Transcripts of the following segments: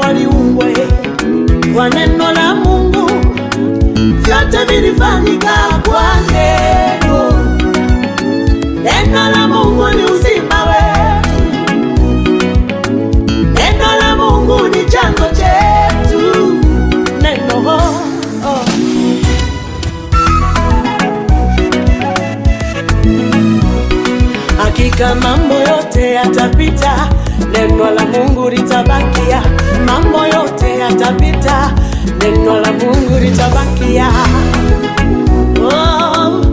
waliumbwa kwa neno la Mungu, vyote vilifanyika kwa neno. Neno la Mungu ni uzima wetu, neno la Mungu ni chanzo chetu. Neno oh, oh. Hakika mambo yote yatapita, neno la Mungu litabakia. Mambo yote yatapita, neno la Mungu litabakia. Oh.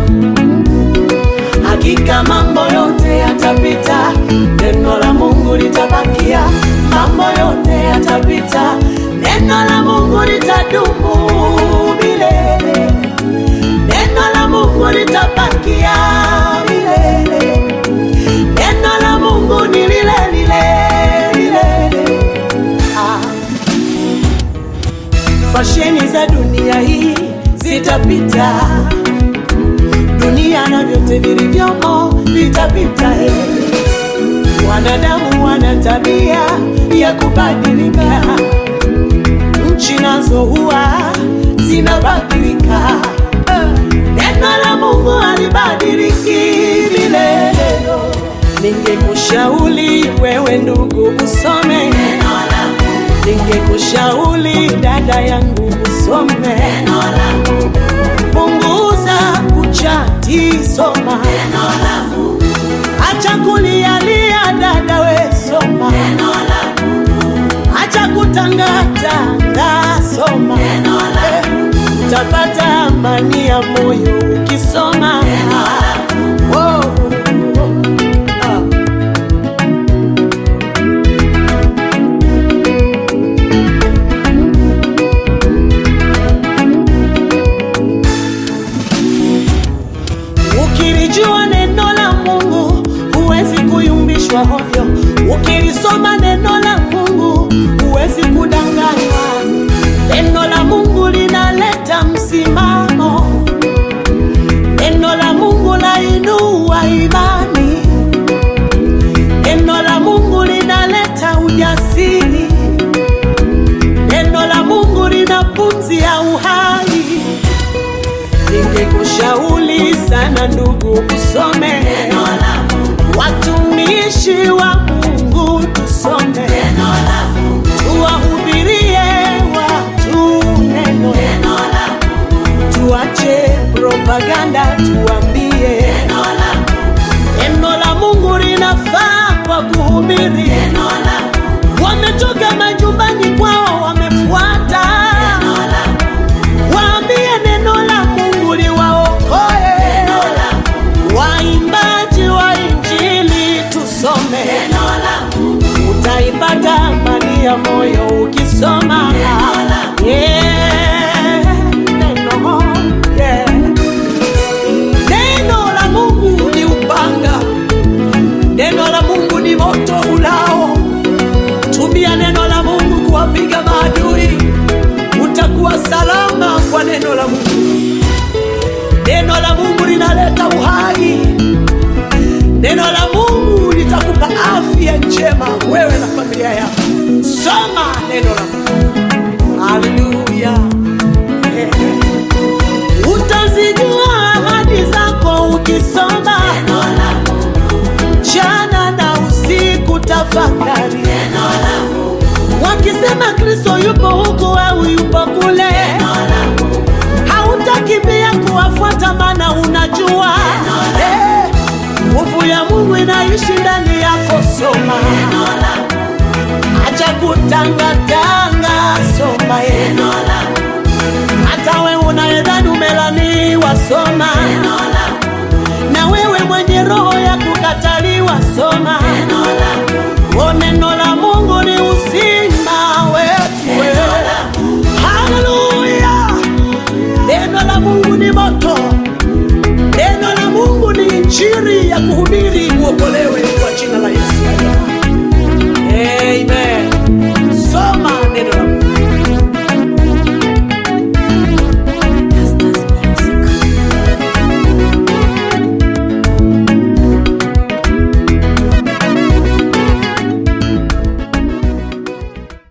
Hakika mambo yote yatapita, neno la Mungu litabakia. Mambo yote yatapita, neno la Mungu litadumu milele. Neno la Mungu litabakia milele. Neno la Mungu ni lile lile lile. Ah. Fasheni za dunia hii zitapita, dunia na vyote vilivyomo vitapita. eh. Wanadamu wana tabia ya kubadilika, nchi nazo huwa zinabadilika. Eh, Neno la Mungu halibadiliki milele. Ningekushauri wewe ndugu usome neno la Mungu. Ningekushauri dada yangu usome neno la Mungu. Punguza kuchati, soma neno la Mungu. Acha kulialia dada, we soma neno la Mungu. Acha kutangatanga, soma neno la Mungu. Utapata amani ya moyo ukisoma neno la Mungu. Oh, oh, oh. Ah. Ukilijua neno la Mungu huwezi kuyumbishwa hovyo. Ukilisoma neno la Mungu huwezi kudanganywa. Neno la Mungu linaleta msimamo. Neno la Mungu lainua imani. Neno la Mungu linaleta ujasiri. Neno la Mungu lina pumzi ya uhai. Ningekushauri sana ndugu, usome neno la Mungu. Watumishi wa Mungu tusome neno la Mungu. Tuwahubirie watu neno, neno la Mungu. Tuache propaganda, tuambie neno la Mungu. Neno la Mungu linafaa kwa kuhubiri neno la Mungu. Wametoka majumbani kwao wamefuata neno la Mungu. Waambie neno la Mungu liwaokoe. Waimbaji wa Injili tusome neno la Mungu. Utaipata amani ya moyo ukisoma Yeah, neno, yeah. Neno la Mungu ni upanga, neno la Mungu ni moto ulao. Tumia neno la Mungu kuwapiga maadui, utakuwa salama kwa neno la Mungu. Neno la Mungu linaleta uhai. Neno la Mungu litakupa afya njema wewe na familia yako. Soma neno la Mungu. Haleluya. Eh. Utazijua ahadi zako ukisoma neno la Mungu. Jana na usiku tafakari neno la Mungu. Wakisema Kristo yupo huku au yupo kule, neno la Mungu hautakimbia kuwafuata, maana unajua eh, nguvu ya Mungu inaishi ndani yako. Soma, acha kutanga